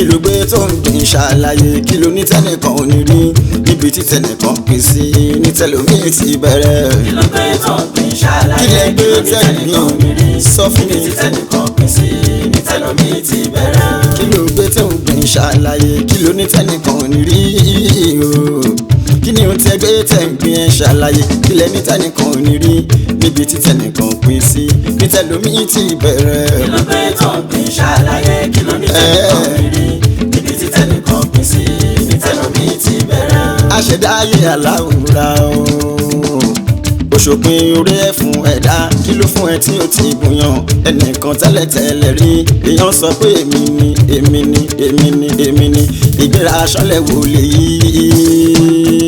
kí ló gbé tó ń gbìn ṣàlàyé kí ló ní tẹnìkan ò ní rí níbi tí tẹnìkan pín sí ní tẹlómìn ti bẹ̀rẹ̀. kí ló gbé tó ń gbìn kí ṣàlàyé lẹ kí gbé ló ní tẹnìkan ò ní rí tẹnìkan sọ fún níbi mi. tí tẹnìkan pín sí ní tẹlómi ti bẹ̀rẹ̀. kí ló gbé tó ń gbìn ṣàlàyé kí ló ní tẹnìkan ò ní rí o kí ni o tẹ gbé tẹ ń gbìn ẹ ṣàlàyé kí lẹ ní tẹnìkan ò ní rí níbi tí tẹnìkan pín sí ní tẹlómìn ti bẹ̀rẹ̀. kí ló gbé tó ń gbìn ṣàlàyé kí ló ní tẹnìkan ò ní rí níbi tí tẹnìkan pín sí ní tẹlómi ti bẹ̀rẹ̀. aṣẹ̀dá ayé aláwòrán o òṣòpin orí ẹ̀ fún ẹ̀dá kí ló fún ẹ tí ó ti bùyàn ẹnìkan tẹ́lẹ̀tẹ́lẹ̀ rí èèyàn sọ pé èmi ni èmi ni èmi ni èmi ni ìgbéra aṣọ́lẹ̀ wò lè yí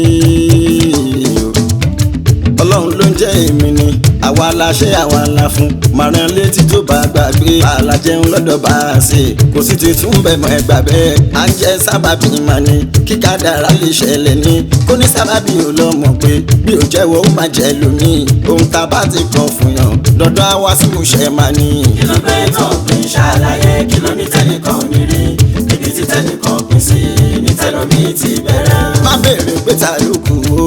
ọlọ́run ló ń jẹ́ èmi ni àwa la ṣe àwa la fún màrán létí tó bá gbàgbé àlàjẹun lọ́dọ̀ bá a ṣe kò sí ti tún bẹ̀ mọ́ ẹgbà bẹ́ẹ̀ à ń jẹ́ sábàbí mà ní kíkà dára lè ṣẹlẹ̀ ní kó ní sábàbí ò lọ mọ̀ pé bí ò jẹ́wọ́ ó máa jẹ́ lónìí ohun tá a bá ti kàn fún yàn dandan á wá sí ìmúṣẹ máa ní. kí ló gbé tó ń gbìn ṣàlàyé kí ló ní tẹnìkan ò ní rí níbi tí tẹnìkan pín sí ní tẹlómi ti bẹ̀rẹ̀. má béèrè pé ta ló kù ó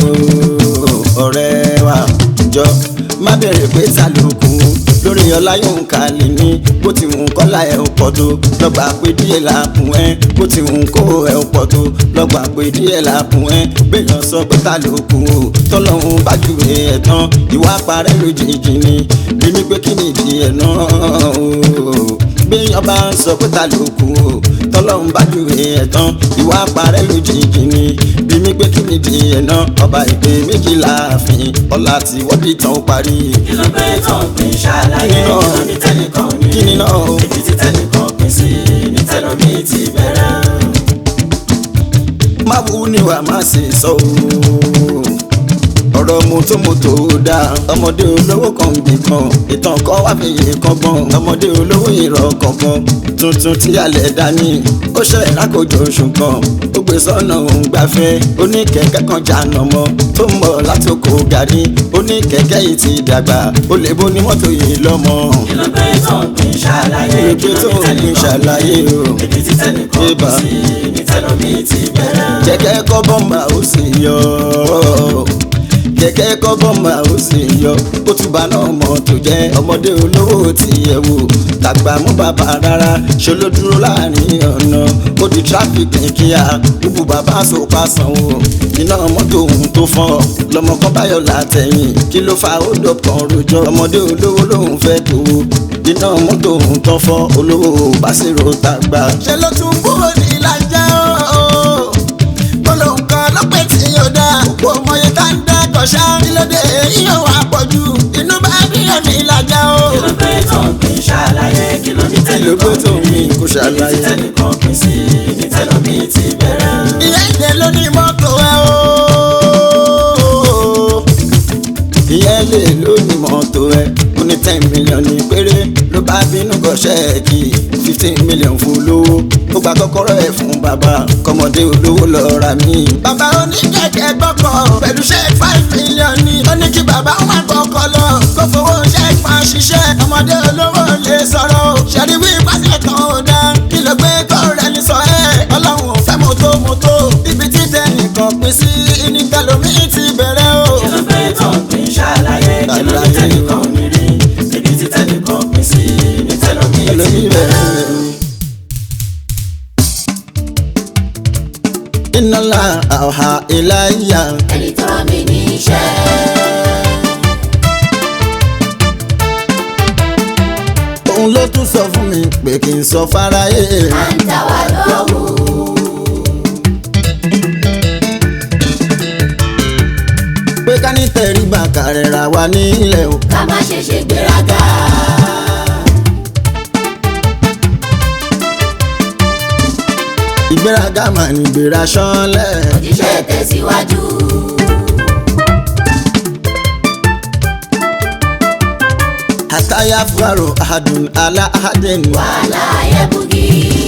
ọ̀rẹ́ wa jọ má béèrè pé ta ló kù lórí ọlá yóò ká lè ní bó ti wù kọ́lá ẹ̀ ò pọ̀ tó lọ́gbà pé díẹ̀ là kùn ẹ́ bó ti wù kó ẹ̀ ò pọ̀ tó lọ́gbà pé díẹ̀ là kùn ẹ́ béèyàn sọ pé ta ló kù ó tọ́lọ́hún bá jù ẹ̀ tán ìwà parẹ́ lójijì ni bí mi pé kí ni ìdí ẹ̀ náà o béèyàn bá ń sọ pé ta ló kù ó tọ́lọ́hún bá jù ẹ̀ tán ìwà parẹ́ lójijì ni bí mi pé kí ni ìdí ẹ̀ náà ọba ìpè méjìlá àfin ọlá tí wọ́n bí tán ó parí. kí ló gbé tó ń gbìn ṣàlàyé kí ló ní tẹnìkan ò ní kí rí ni náà o. níbi tí tẹnìkan pín sí ní tẹlómi ti bẹ̀rẹ̀. má wú ni wàá má ṣe sọ ooo ọ̀rọ̀ mọ́tòmọ́tò dáa ọmọdé olówó kan bì kan ìtàn kan wá fi yè kọ́gbọ́n ọmọdé olówó ìrọ̀ kankan tuntun tí alẹ̀ dání ó ṣe ìrákòjò oṣù kan ó gbé sọ́nà òun gbafẹ́ oníkẹ̀kẹ́ kan jàǹnà mọ́ tó ń bọ̀ láti oko gàrí oníkẹ̀kẹ́ yìí ti dàgbà ó lè bó ní mọ́tò yìí lọ́mọ. kí ló gbé tó ń gbìn ṣàlàyé kí ló gbé tó ń gbìn ṣàlàyé o. níbi tí tẹnìkan pín Ébà. sí ní tẹlómi ti bẹ̀rẹ̀. kẹ̀kẹ́ kọ́ bọ́mbà ó sì yọ kẹ̀kẹ́ kọ́ bọ́mbà ó sì yọ ó tún bá náà mọ̀ tó jẹ́ ọmọdé olówó tí ẹ wò tàgbà mú bàbá rárá ṣe ló dúró láàrin ọ̀nà ó di tráfíkì kíá gbogbo bàbá sopa sanwó iná mọ́tò òun tó fọ́ lọmọ kan báyọ̀ látẹ̀yìn kí ló fa ó dọ̀kan rojọ́ ọmọdé olówó lòun fẹ́ tó iná mọ́tò òun tó fọ́ olówó bá sì ro tàgbà. ṣe ló tún kúrò ní ìlàjà ooo gbólóhùn kan lọ́pẹ́ tí yóò dá òpó ọmọye tá ń dá kọ̀ṣá nílòdè yíyan wà pọ̀jù inú bá bíyàn ní ìlàjà o. kí ló gbé tó ń gbìn ṣàlàyé kí ló ní kí ló gbé tó ń gbìn kó níbi tí ṣàlàyé. tẹnìkan pín sí ní tẹlómi ti bẹ̀rẹ̀. ìyá ìdè ló ní mọ́tò ẹ o. ìyá ilé ló ní mọ́tò ẹ ó ní ten million ní péré ló bá bínú kọ ṣẹ́ẹ̀kì fifteen million fún lówó ó gba kọ́kọ́rọ́ ẹ̀ fún bàbá kọ́mọdé olówó lọ ra mí. bàbá oníkẹ̀kẹ́ gbọ́kọ̀ pẹ̀lú ṣẹ́ẹ̀kì five million ní ó ní kí bàbá wọn kọ́kọ́ lọ kó fowó ṣẹ́ẹ̀kì máa ṣiṣẹ́ ọmọdé olówó lè sọ̀rọ̀ o ṣẹ̀rí wí pàṣẹ kan ò dá kí ló gbé tó rẹ̀ ní sọ ẹ́ ọlọ́run ò fẹ́ mọ́tò mọ́tò ibi tí tẹnìkan pín sí ní tẹlomi ti bẹ̀rẹ̀ o. kí ló gbé tó ń gbìn ṣàlàyé kí ló ní tẹnìkan ò ní rí níbi tí tẹnìkan pín sí ní tẹlómi ti tẹlomi bẹ̀rẹ̀. bẹ̀rẹ̀. iná la àwà ìláyà ẹni tó rán mi níṣẹ́. òun ló tún sọ fún mi pé kí n sọ fáráyé. à ń dá wa lóhùn. pé ká ní tẹríba kárẹ̀ra wa nílẹ̀ o. ká má ṣe ṣe gbéraga. ìgbéraga mà ní ìgbéra ṣánlẹ̀. òjíṣẹ́ tẹ̀síwájú. àtàyà fúlàrò àdùn àlà àdẹ́n. wàhálà ayẹ́bùgì.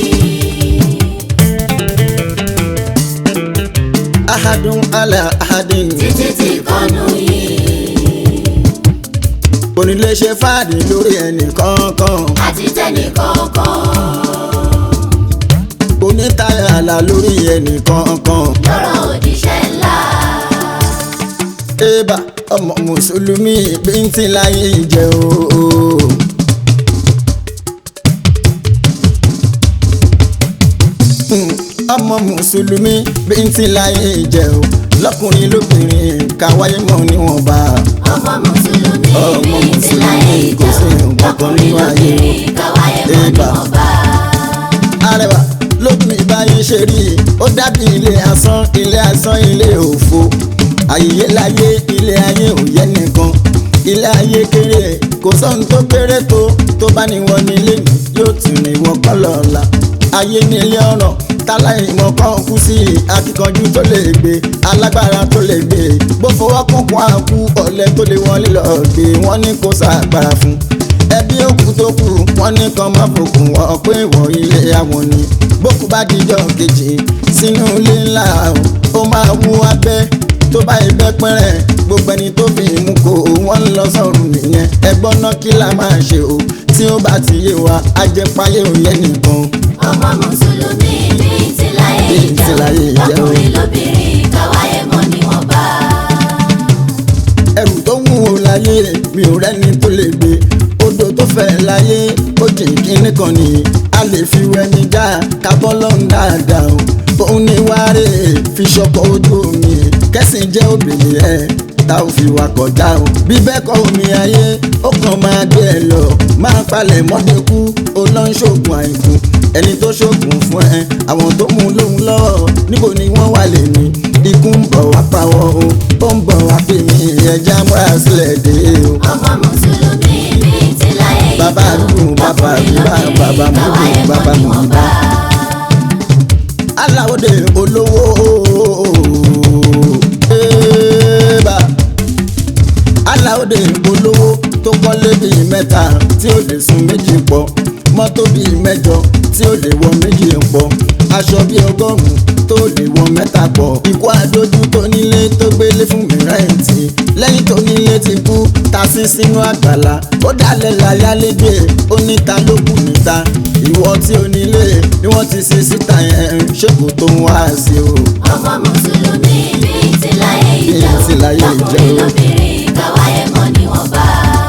àdùn àlà àdẹ́n. títí tí kọ́nù yìí. onílé ṣe fáàdì lórí ẹnì kọ̀ọ̀kan. àti tẹnì kọ̀ọ̀kan. àlà lórí ẹnì kankan. lọ́rọ̀ òjíṣẹ́ ńlá. ébà ọmọ mùsùlùmí bíntín láyé jẹ́ o. Hmm, ọmọ mùsùlùmí bíntín láyé jẹ́ o lọ́kùnrin lóbìnrin káwáyé mọ́ níwọ̀nba. ọmọ mùsùlùmí Ọmọ bíi ti láyé Mùsùlùmí kò sí ìjẹun nǹkan kan lọkùnrin nínú ayé. lóbìnrin káwáyé mọ́ Ébà. níwọ̀nba. arẹwà lómi báyìí ṣe rí i ó dàbí ilé asán ilé asán ilé òfo àyè láyé ilé ayé ò yẹ nìkan ilé ayé kéré kò sóhun tó kéré tó tó bá ní wọn nílé ní yóò tún ní wọn kọ́ lọ́la ayé nílé ọ̀rọ̀ táláìmọ̀ kan kú sí akíkanjú tó lè gbé alágbára tó lè gbé bó fọwọ́ kúnkún àkú ọ̀lẹ tó lè wọlé lọ́ọ́ gbé wọ́n ní kó sàgbára fún ẹbí òkú tó kù wọn ní kan má fòkùn wọn pé ìwọ ilé àwọn ni bókú bá dijọ́ kejì sínú ilé ńlá ó máa wú abẹ́ tó bá ibẹ̀ pẹ́rẹ́ gbogbo ẹni tó fi mú kó wọ́n ń lọ sọ́run nìyẹn ẹgbọ́n náà kí la máa ṣe o tí ó bá ti yé wa ajẹpáyé ò yẹ nìkan. ọmọ mùsùlùmí bíi ti láyé Bíi ti láyé ìjẹun ìjẹun. lọkùnrin lóbìnrin káwáyé mọ́ níwọ̀nba. ẹrù tó wúwo láyé mi ò rẹ́ni tó lè gbé odò tó fẹ́ láyé ó jìn kínní kan ni a lè fi wẹni já kábọ́ lọ́n dáadáa o òun ni wáre fi ṣọkọ̀ ojú omi kẹ́sìn jẹ́ obìnrin ẹ̀ tá ò fi wà kọjá o bí bẹ́ẹ̀ kọ́ omi ayé ó kàn máa gbé ẹ lọ máa palẹ̀ mọ́dẹ́kú ó lọ ń ṣoògùn àìkú ẹni tó ṣoògùn fún ẹ àwọn tó mú lóhun lọ́wọ́ níbo ni wọ́n wà lè ní ikú ń bọ̀ wá pa wọ́n o ó ń bọ̀ wá pè mí ẹja múra sílẹ̀ dé o. ọmọ mùsùlùmí bíi ti láyé ìjẹun Bàbá àdúgbò, bàbá lọkùnrin àdúgbò, lóbìnrin bàbá àdúgbò, káwáyé mọ́ bàbá àdúgbò. níwọ̀nba. aláwọ̀dẹ olówó ẹ̀ẹ́bà aláwọ̀dẹ olówó tó kọ́lé bíi mẹ́ta tí ó lè sun méjì pọ̀ mọ́tò bíi mẹ́jọ tí ó lè wọ méjì pọ̀ aṣọ bíi ọgọ́rùn-ún tó lè wọ mẹ́ta pọ̀ ikú àdójú tó nílé tó gbélé fún mi rẹ́ǹtì lẹ́yìn tó nílé ti kú ta sí sínú àgbàlá ó dalẹ̀ láyálégbé ó níta ló kù níta ìwọ tí ó nílé ni wọ́n ti ṣe síta yẹn ṣèkò tó ń wá sí o. ọmọ mùsùlùmí bíi ti láyé Bíi ti láyé ìjẹun lọkùnrin ìjẹun. lóbìnrin káwáyé mọ́ níwọ̀nba.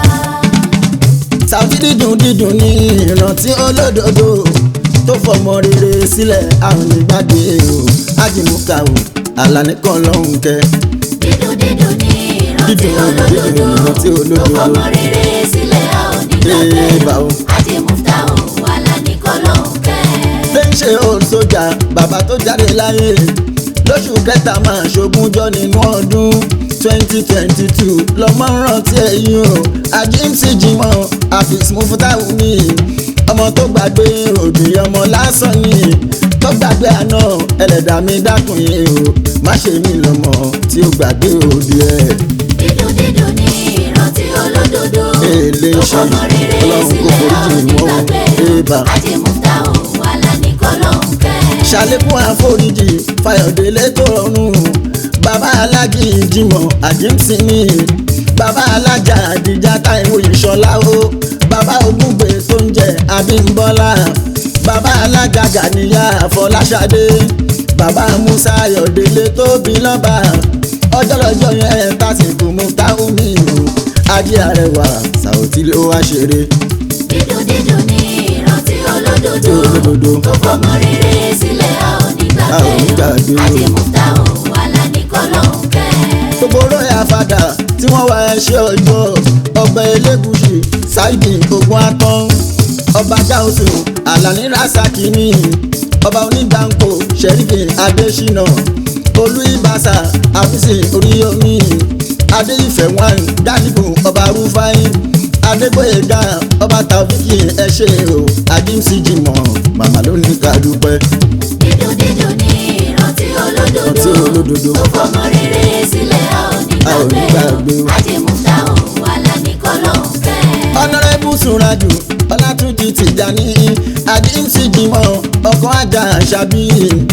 Sàùtì dídùn dídùn ní ìrántí olódodo tó fọmọ rere sílẹ̀ àwọn ìgbàgbé o ájìmúkà o àlàní kan lọ́hùn kẹ. dídùn dídùn ní ìrántí Dídùn, dídùn ní ìrántí olódodo olódodo. tó fọmọ rere sílẹ̀ a ò ní Ee, bá o. gbàgbé àti muftahu wàhálà ní kọ́lọ́ọ̀kẹ́. lè ń ṣe old sójà bàbá tó jáde láyé lóṣù kẹta máa ṣogúnjọ́ nínú ọdún twenty twenty two lọ́mọ ń rántí ẹ̀yìn o àjíǹsì jimoh afis mufutahu mi ọmọ tó gbàgbé òbí ọmọ lásán ni tó gbàgbé àná ẹlẹ́dàá mi dákun yìí o má ṣe mí lọ́mọ tí ó gbàgbé òbí ẹ̀. dídùn dídùn ní ìrántí olódodo Èlé tó ṣe fọmọ rere Ọlọ́run kò sílẹ̀ a ò foríjì ní wọ́n. gbàgbé Ébà. àti muftahu wàhálà ní kọ́lọ́ọ̀kẹ́. ṣàlékún àforíjì fayọ̀délé tó rọrùn bàbá alájì jimoh àjíǹsìnì bàbá alájà àdìjà táìwò ìṣọlá o bàbá ògúngbè tó ń jẹ abímbọ́lá bàbá alága gàníyà àfọláṣadé bàbá musa ayọ̀délé tó bí lọ́ba ọjọ́ lọ́jọ́ yẹn tásìkò muftahu mi o ajé àrẹwà sàòtí ló wá ṣeré dídùn dídùn ní ìrántí olódodo olódodo. tó fọmọ rere sílẹ̀ a ò ní A ò ní gbàgbé gbàgbé. àti muftahu wàhálà ní kọ́lọ́ọ̀kẹ́. gbogbo róyà fada tí wọ́n wá ẹṣẹ́ ọjọ́ ọba elégùsì ṣáìdì ogun atán ọba gáúsù alani rasaki ní ọba onígbàǹkó sẹ́ríkì adésínà olú ìbàṣà àfíìsì oríyomi adéìfẹ́ wọn gálíbù ọba rúfáì adégbòyèga ọba tàbíkì ẹṣẹ́ o àdìmsí jìmọ̀ màmá ló ní ká dúpẹ́. dídùn dídùn ní ìrántí olódodo Ìrántí olódodo. tó fọmọ rere sílẹ̀ a ò ní A ò ní gbàgbé gbàgbé. àti muftahu wàhálà ní kọ́lọ́ọ̀kẹ́. ọ̀nàrẹ́bù sùnrajù ọlátúnjì tìjàní àjíǹsì jimọ̀ ọkọ̀ ajá àṣàbí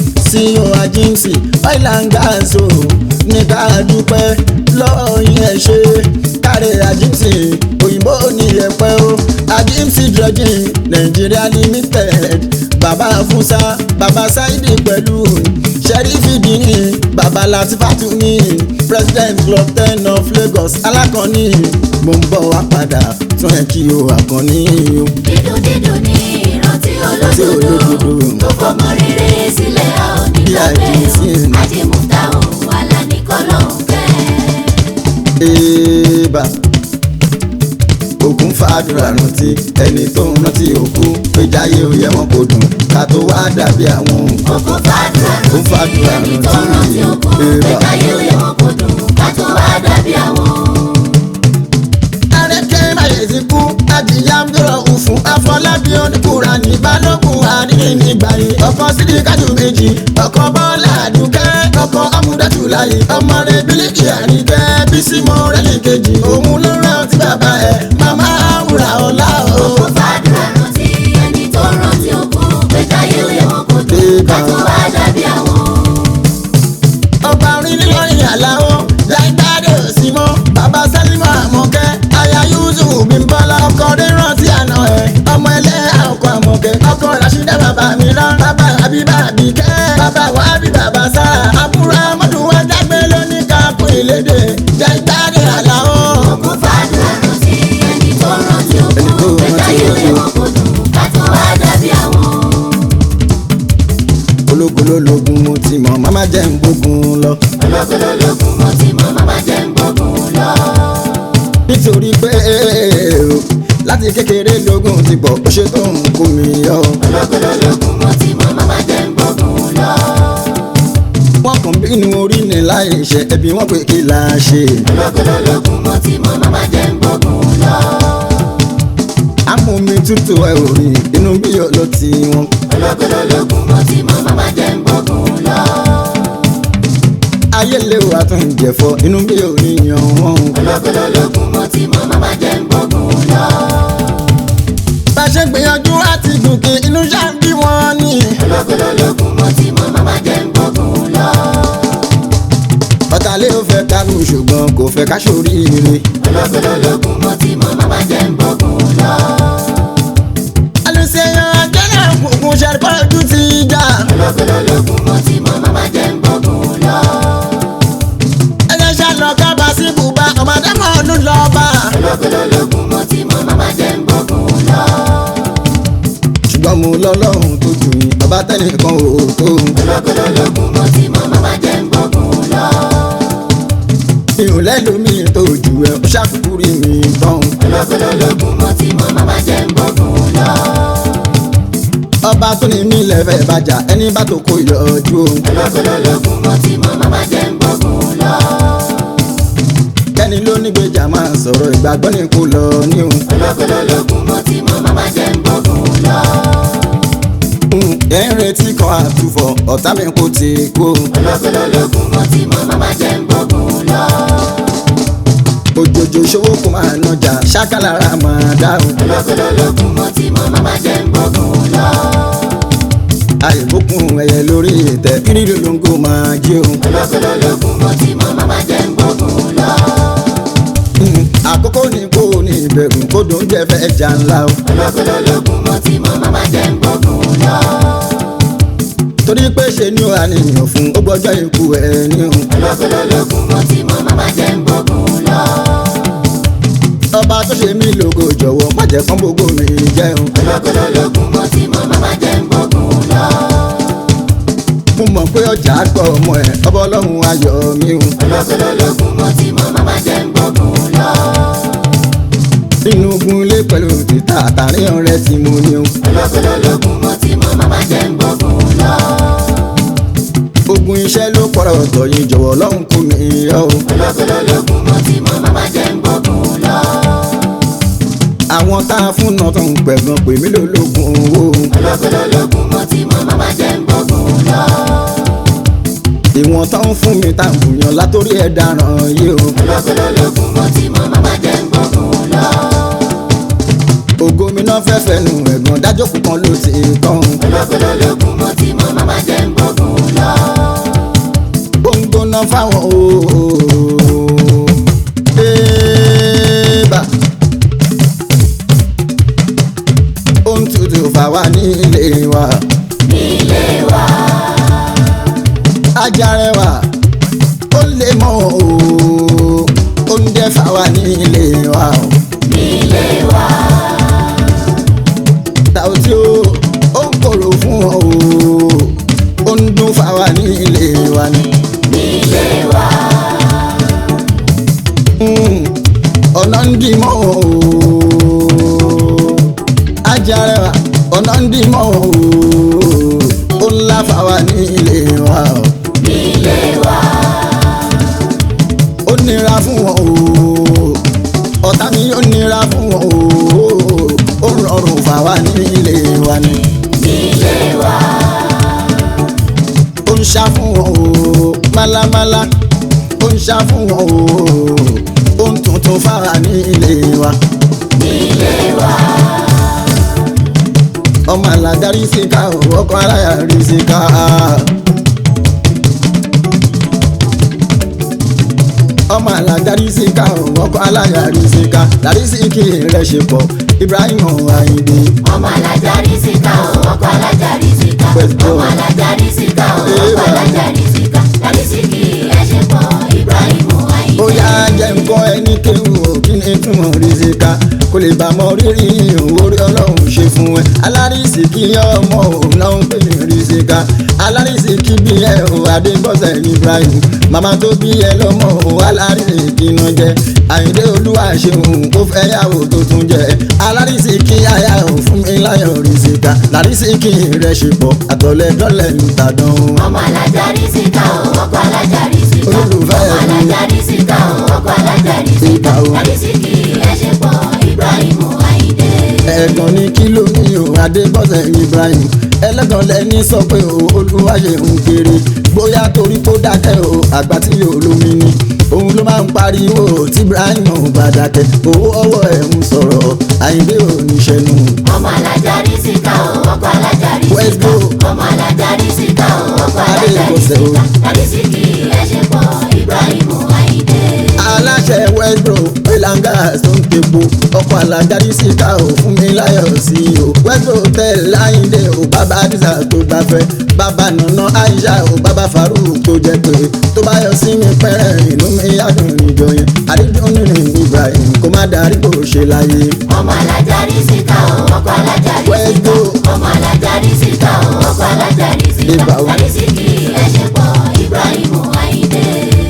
ceo àjíǹsì oil and gas o ní ká dúpẹ́ lọ́ọ́ yẹn ṣe kárẹ̀ àjíǹsì òyìnbó ní ẹ̀pẹ́ o àjíǹsì dredging nigeria limited bàbá fúnṣá bàbá bàbá sáìdì pẹ̀lú sẹ́rífì dìní bàbá latifatu ní president club ten of lagos alákànní mo ń bọ̀ wá padà tún ẹ̀ kí o àkànní o. dídùn dídùn ní ìrántí Tí olódodo olódodo. tó fọmọ rere sílẹ̀ a ò ní Bí gbàgbé àìsí o ni. ajímúta òun alánìkọ́lọ́ ń fẹ́. Eba ògùn fàdúrà rántí ẹni tó ń rántí òkú péjáyé ó yẹ wọn kò dùn ká tó wá dàbí àwọn Ògùn fàdúrà Ògùn fàdúrà rántí ẹni tó rántí rántí òkú Eba. pétáyé ó yẹ wọn kò dùn ká tó wá dàbí àwọn. Arẹ́kẹ́ Máyèsí kú, Adìyàmdúrọ̀ òfun, Afọlábí oníkùrà ní Balógun àdínní nígbà yìí. Ọkọ̀ sídi kájú méjì, ọkọ̀ Bọ́lá Àdùkẹ́, ọkọ̀ Amúdátù láyé. Ọmọ rẹ̀ Bílíkì Àríkẹ́, Bísí Mọ́rẹ́lì kejì. Òun ló rántí bàbá ẹ̀, màmá àwùrà ọ̀la o. Ògùn fàdúrà rántí ẹni tó rántí òkú pétáyé ó yẹ wọn kò dùn ká tó wá dàbí àwọn. Ọba orin nílọrin àláwọ̀, láìdáde òsì mọ́. Bàbá Sálímọ̀ Àmọ̀kẹ́, aya Yusuf Bímbọ́lá. Ọkọ̀ rẹ̀ rántí àná ẹ̀, ọmọ ẹlẹ́yà ọkọ̀ Àmọ̀kẹ́. Ọkọ̀ Rashida bàbá mi rán, bàbá Àbíbá Àbíkẹ́. Bàbá Wàhábì bàbá Sára. Àbúrò Amọ́dún wa dágbé lóní kápò ìlédè. Láìdáde àláwọ̀. Ògùn fàdúrà rántí ẹni tó rántí Ẹni tó òkú rántí pétáyé ó yẹ òkú. wọn kò dùn ká tó wá dàbí àwọn. Ológun lólógun mo ti mọ̀, màmá jẹ́ ń gbógun lọ. ológolológun mo ti mọ màmá jẹ́ ń gbógun lọ. Nítorí pé o, láti kékeré lógún ti pọ̀, ó ṣe tó ń kó mi yọ. ológolológun mo ti mọ màmá jẹ́ ń gbógun lọ. Wọ́n kàn bínú orí ni láì ṣe ẹbí wọn pé kí la ṣe. ológolológun mo ti mọ màmá jẹ́ ń gbógun lọ. Amómi tútù ẹ ò rí inú bí yọ ló ti wọn. ológolológun mo ti mọ màmá jẹ́ ń gbógun lọ. Ayé lè wà tó ń jẹ̀fọ́ inú bí yọ ní yan wọn. ológolológun mo ti mọ màmá jẹ́ ń gbógun lọ. Bá a ṣe gbìyànjú láti gòkè inú ṣá ń bí wọn ní. ológolológun mo ti mọ màmá jẹ́ ń gbógun lọ. Ọ̀tàlẹ́ ò fẹ́ kárù ṣùgbọ́n kò fẹ́ ká ṣoríire. ológolológun mo ti mọ màmá jẹ́ ń gbógun lọ. Àlùsẹ̀yàn ajẹ́nà kùkùn ṣàrìkọ́ ojú ti jà. ológolológun mo ti mọ màmá jẹ́ ń gbógun lọ. Ẹyẹ ṣàlọ́ kábà sí bùbá ọmọdé mọ́ ọdún lọ́ba. ológolológun mo ti mọ màmá jẹ́ ń gbógun lọ. Ṣùgbọ́n mo lọ́lọ́run tó jù yín, bàbá tẹ́nìkan ò tó. ológolológun mo ti mọ màmá jẹ́ ń gbógun lọ. Mi ò lẹ́lòmíì tó jù ẹ́, ó ṣàkókò rí mi tán. ológolológun mo ti mọ màmá jẹ́ ń gbógun lọ. Ọba tó ní mí lẹ́fẹ̀ẹ́ bàjá, ẹni bá tó kó yọjú o. ológolológun mo ti mọ màmá jẹ́ ń gbógun lọ. Kẹ́ni ló ní gbèjà máa sọ̀rọ̀ ìgbàgbọ́ ní kò lọ ní o. ológolológun mo ti mọ màmá jẹ́ ń gbógun lọ. Ẹ̀ ń retí kan àtúfọ̀, ọ̀tá mi kò ti kú o. ológolológun mo ti mọ màmá jẹ́ ń gbógun lọ. Òjòjò ṣòwò kò máa nọjà, ṣákàlára máa dá o. ológolológun mo ti mọ màmá jẹ́ ń gbógun lọ. Àìbókun ẹyẹ lórí ìtẹ́, kírìlì lóńgò máa jí o. ológolológun mo ti mọ màmá jẹ́ ń gbógun lọ. Mm, Àkókò ní kò ní ìbẹ̀rù, kó dùn jẹ́ fẹ́ jà ńlá o. ológolológun mo ti mọ màmá jẹ́ ń gbógun lọ. Torí pé ṣe ni ó àníyàn fún, ó gbọ́jọ́ ikú ẹ̀ ní o. ológolológun mo ti mọ màmá jẹ́ ń gbógun lọ. Ọba tó ṣe mí lógo jọ̀wọ́, má jẹ́ kán gbogbo mi jẹ́ o. ológolológun mo ti mọ màmá jẹ́ ń gbógun lọ. Mo mọ̀ pé ọjà gbọ́ ọmọ ẹ̀, ọba ọlọ́run ayọ̀ mi o. ológolológun mo ti mọ màmá jẹ́ ń gbógun lọ. Nínú ogun ilé pẹ̀lú títà àtàrin ọ̀rẹ́ tí mo ní o. ológolológun mo ti mọ màmá jẹ́ ń gbógun lọ. Ogun iṣẹ́ ló pọ̀rọ̀ ọ̀tọ̀ yìí jọ̀wọ́ ọlọ́run kò ní yọ o. ológolológun mo ti mọ màmá jẹ́ ń gbógun lọ. Àwọn tá a fún náà tó ń pẹ̀gàn pè mí lólógun owó. ológolológun mo ti mọ màmá jẹ́ ń gbógun lọ. Ìwọ̀n tó ń fún mi tá à ń bùyàn látòrí ẹ̀ dáràn yìí o. ológolológun mo ti mọ màmá jẹ́ ń gbógun lọ. Ògo mi náà fẹ́ fẹ́nu ẹ̀gàn dájókòó kan ló ti tán. ológolológun mo ti mọ màmá jẹ́ ń gbógun lọ. Ó ń gbóná fáwọn ooo. Bébà. Ó ń tutù fáwa nílé wa. nílé wa ilé wa o. nílé wa Tàùtí o ó ń kòrò fún ọ o ó ń dún fáwa ní ilé wa ni. nílé wa Mm, ọ̀nà ń dì mọ́ o ajarẹwà ọ̀nà ń dì mọ́ o ó ń lá fáwa ní ilé wa o. nílé wa ó nira fún wọn o ọ̀tá mi ó nira fún wọn o ó rọrùn fáwa ní ilé wa ni. nílé wa ó ń ṣá fún wọn o málámálá ó ń ṣá fún wọn o ó ń tuntun fáwa ní ilé wa. nílé wa ọmọ alágarí sí ká o ọkọ aláya rí sí ká. ọmọ alágarí sí ká o ọkọ aláya rí sí ká lárí sí kí rẹ ṣe pọ̀ Ibrahim Ayinde. ọmọ alájà rí síkà o ọkọ alájà rí síkà Let's go. ọmọ alájà rí síkà o ọkọ alájà rí síkà láti síkì ẹṣẹ pọ Ibrahim Ayinde. ó yá jẹ́ nǹkan ẹni kéwù ó kí ni túmọ̀ rí sí ká kó lè bá mọ rírì orí ọlọ́run ṣe fún ẹ alárísì kí ọmọ òun náà ń pè ní rí sí ká alárísì kí bí ẹ ò adébọ́sẹ̀ Ibrahim màmá tó bí ẹ lọ́mọ òun alárísì kí iná jẹ Àyìndé olúwa ṣeun ó fẹ́ yàwó tó tún jẹ alárísì kí aya ò fún mi láyọ̀ rí sí ká lárísì kí rẹ̀ ṣe pọ̀ àtọ̀lẹ́dọ́lẹ̀ ń tàdán o. ọmọ alájà rí síkà o ọkọ alájà rí síkà Olólùfẹ́ ọmọ mi. alájà rí síkà o ọkọ alájà rí síkà Ìgbà o. láti síkì ẹṣẹ pọ Ibrahim Ayinde. ẹ̀gàn ní kí ló ní o adébọ́sẹ̀ Ibrahim ẹlẹ́gàn lẹ́ni sọ pé o olúwàyè ń kéré bóyá torí kó dákẹ́ o àgbà tí yóò lómi ni òun ló máa ń pariwo tí Ibrahim ò bá dákẹ́ owó ọwọ́ ẹ̀ ń sọ̀rọ̀ Àyìndé ò ní ṣẹnu. ọmọ alájà rí síkà o ọkọ alájà rí Let's síkà go. ọmọ alájà rí síkà o ọkọ alájà rí Adébọ̀sẹ̀ o. síkà láti síkì ẹṣẹ pọ Ibrahim Ayinde. aláṣẹ westbro pelanga tó ń tepo ọkọ̀ alájáde síta ò fún mi láyọ̀ sí i o westbro tẹ̀ láyìndé o bàbá àdìsá tó gbafẹ́ bàbá nànà aisha o bàbá farouk tó jẹ́ pé tó bá yọ sí mi pẹ́rẹ́ inú mi yàdùn níjọ yẹn àdídùn nínú Ibrahim kó má darí kó ṣe láyé. ọmọ alájà rí síkà o ọkọ alájà rí Let's síkà go. ọmọ alájà rí síkà o ọkọ alájà rí síkà Ìbà o. láti síkì ẹṣẹ pọ Ibrahim Ayinde.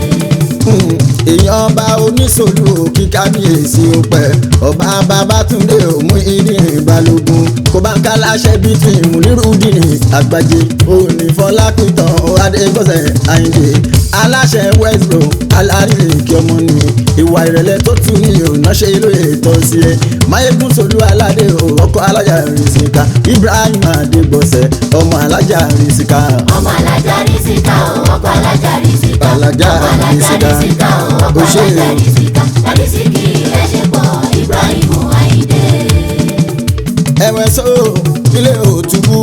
Hmm, èèyàn ọba oníṣòlù òkì kábíyèsí ó pẹ́ ọba babátúndé òmú ìdírin balógun kò bá ń ká láṣẹ bíi ti ìmúlírùdìní àgbàjẹ òní fọlápìtàn adégbọ̀sẹ̀ àyìndé aláṣẹ westbro alárìlẹ̀kì ọmọ ni ìwà ìrẹ̀lẹ̀ tó tún ní òná ṣe lóye tọ́ sí ẹ máyégún solú aládé o ọkọ alájà rìsíkà ibrahim adégbọ̀sẹ̀ ọmọ alájà rìsíkà ọmọ alájà rí síkà o ọkọ alájà rí síkà Alájà ọmọ alájà rí síkà. rí síkà o ọkọ Ó ṣe alájà o. rí síkà láti síkì ẹṣẹ pọ Ibrahim Ayinde. ẹ̀wẹ̀ só ilé òtúbú.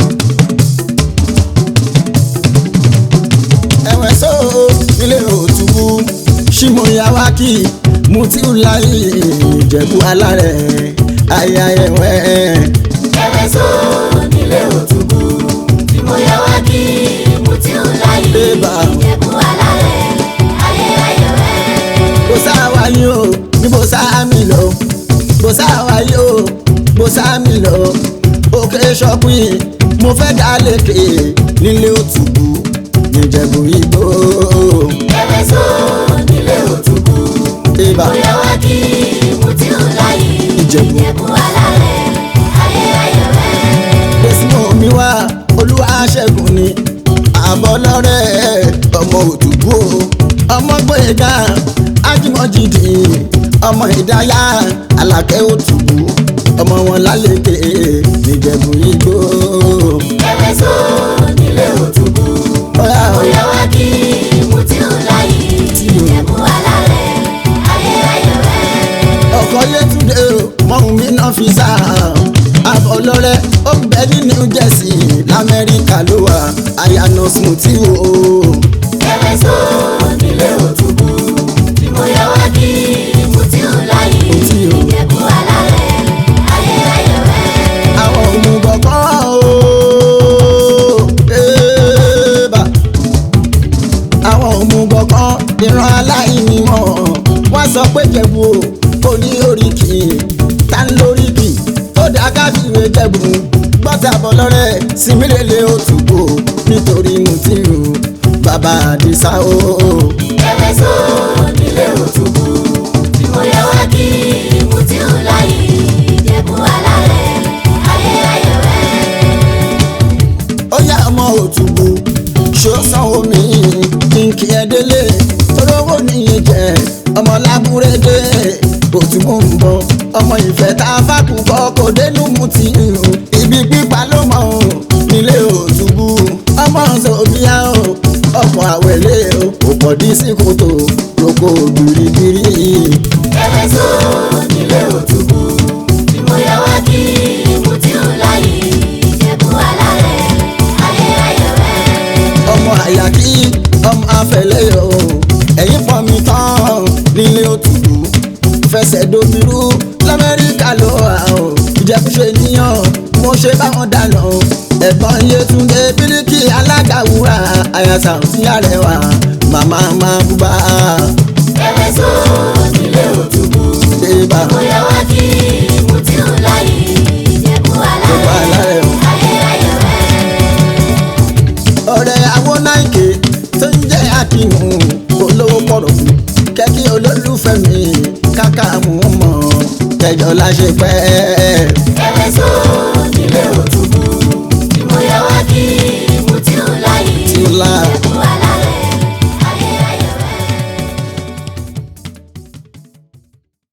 ẹ̀wẹ̀ só ilé òtúbú. ṣìmọ̀yàwákì mutiulayi ìjẹ̀bú alárẹ̀ ayayẹwẹ̀. ẹwẹ́ sọ nílé òtúbú tí mo yẹ wá kí mo ti ń láyé Ébà. ìjẹ̀bú alárẹ̀ ayé ayẹ̀wẹ́. bó sáwá yín o ní bó sáàmì lọ bó sáwá yín o bó sáàmì lọ òkè ṣọpin mo fẹ́ dá lékè nílé òtúbú níjẹ̀bú igbó. ẹwẹ́ sọ nílé òtúbú Ébà. mo yẹ wá kí mo ti ń láyé Ìjẹ̀bú. ìjẹ̀bú alárẹ̀ ayé ayẹ̀wẹ́. Desmond mi wá olúwa ṣẹ́gun ni àbọ̀ lọ́rẹ́ ọmọ òtúbú o ọmọ gbẹ̀gà ájímọ̀jìdì ọmọ ìdáyà alákẹ́ òtúbú ọmọ wọn lálẹ́kẹ̀ níjẹ̀bú igbó. ẹwẹ́ sọ nílé òtúbú Ọ̀yá mo o, yẹ wá kí mo ti ń láyé ìjẹ̀bú alárẹ̀ ayé ayẹ̀wẹ́. ọkọ̀ yẹtúndé o mọ̀hún mi náà fi sá àbọ̀ lọ́rẹ́ ó ń bẹ ní New Jersey lamẹ́ríkà ló wà àyànà smoothie o. ẹwẹ́ sọ nílé òtúbú tí mo yẹ wá kí mo ti ń láyé Tí o. ìjẹ̀bú alárẹ̀ ayé ayẹ̀wẹ́. àwọn òmùgọ̀ kan o ébà àwọn òmùgọ̀ kan ìran aláìní mọ̀ wá sọ pé jẹ̀bù o kò ní oríkì ta ń lóríkì tó dá káfíwé jẹ̀bù gbọ́tà bọ̀ lọ́rẹ́ símílẹ̀lẹ̀ òtúbò nítorí mùtírù bàbá àdìsá o. Ẹ̀wẹ̀ so nílé òtúbù tí mo yẹ wá kí mo ti ń láyé ìjẹ̀bú alárẹ̀ ayé ayẹ̀wẹ̀. ó yá ọmọ òtúbù ṣó sanwó mi kí n kí ẹ délé torówó nìyẹn jẹ ọmọ lábúrédé òtúbù ń bọ ọmọ ìfẹ́ tá a fàkùn kọ kò dénú mu ti hù ibi pípa ló mọ o nílé òtúbù ọmọ sòbíà o ọkọ̀ àwẹ̀lé o kò pọ̀ dí sí kòtò lóko gbìrìgbìrì. Ẹ̀wẹ̀ so nílé òtúbù tí mo yẹ wá kí mo ti ń láyé ìjẹ̀bú alárẹ̀ ayé ayẹ̀wẹ̀. ọmọ àyàkí ọmọ afẹlẹyọ ẹ̀yin pọn mi tán nílé òtútù fẹsẹ̀ domiru lamẹ́ríkà ló wà ó ìjẹkùṣe níyàn mo ṣe báwọn dáná ẹ̀gbọ́n Yétúndé bíríkì alága wúrà àyàsà sí àrẹwà màmá máa búbá Ẹ̀wẹ̀ so nílé òtúbù débà mo yẹ wá kí mo ti ń láyé ìjẹ̀bú Ìjẹ̀bú alárẹ̀ alárẹ̀ o. ayé ayẹ̀wẹ̀. ọ̀rẹ́ awónáìkè tó ń jẹ́ àkínú olówó pọ̀rọ̀ fún kẹ́kí olólùfẹ́ mi káká mú mọ́ kẹjọ láṣẹ pẹ́. Ẹ̀wẹ̀ so nílé òtúbù tí mo yẹ wá kí mo ti ń láyé Tí ó lá. ìjẹ̀bú